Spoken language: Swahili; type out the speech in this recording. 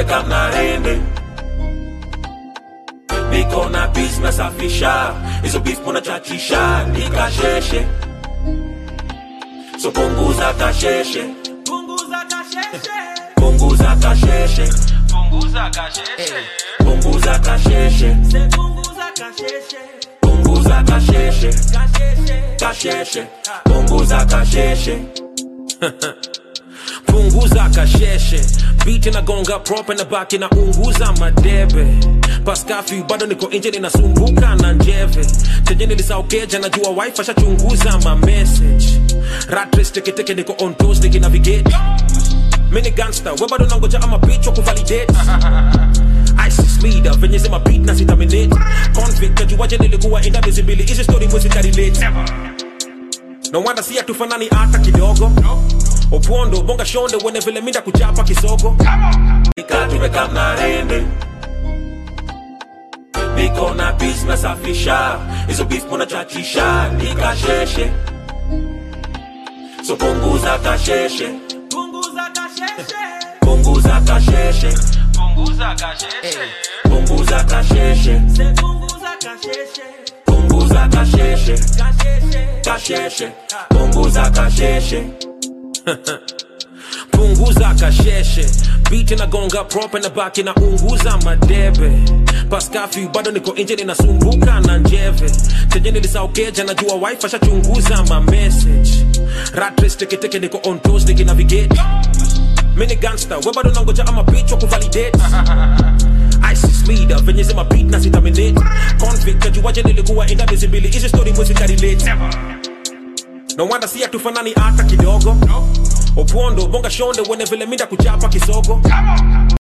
tumeka mnarende niko na bis nasafisha hizo bis munachachisha nikasheshe so punguza kasheshe Punguza kasheshe. punguza kasheshe Punguza kasheshe. punguza kasheshe Se punguza kasheshe. punguza kasheshe Kasheshe. kasheshe punguza kasheshe punguza kasheshe biti nagonga prope na baki na unguza madebe paskafi bado niko nje ninasumbuka na njeve chenye nilisaukeja najua wife ashachunguza ma message ratres teketeke niko on toes nikinavigate mini gangster we bado nangoja ama bitch wa kuvalidate ISIS leader venye zima beat na sitaminate convict kajuwaje nilikuwa inda miezi mbili hizi story mwezi karelate no wonder si hatufanani hata kidogo opondo bonga shonde wene vile minda kuchapa kisogo nika tumeka mnarende niko na bis nasafisha hizo bis munachachisha nikasheshe so punguza kasheshe Punguza kasheshe. punguza kasheshe Punguza kasheshe. punguza kasheshe Se punguza kasheshe. punguza kasheshe Kasheshe. kasheshe punguza kasheshe punguza kasheshe biti nagonga prope na baki na unguza madebe paskafi bado niko nje ninasumbuka na njeve chenye nilisaukeja najua wife ashachunguza ma message ratres teketeke niko on toes nikinavigate mini gangster we bado nangoja ama bitch wa kuvalidate ISIS leader venye zima beat na sitaminate convict kajuwaje nilikuwa inda miezi mbili hizi story mwezi karelate no wonder si hatufanani hata kidogo opondo bonga shonde wene vile minda kuchapa kisogo